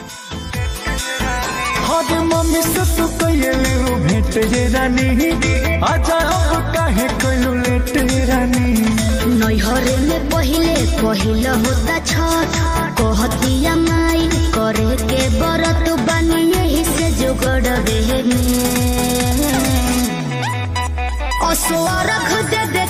हरे मम्मी से तू कइले रू भेंट ये रानी आजा अब काहे कइलू लेट ये रानी नैहरे में पहिले पहिल होता छठ कहतिया माई करे के बरत बानी यही से जुगड़ में असो रख दे दे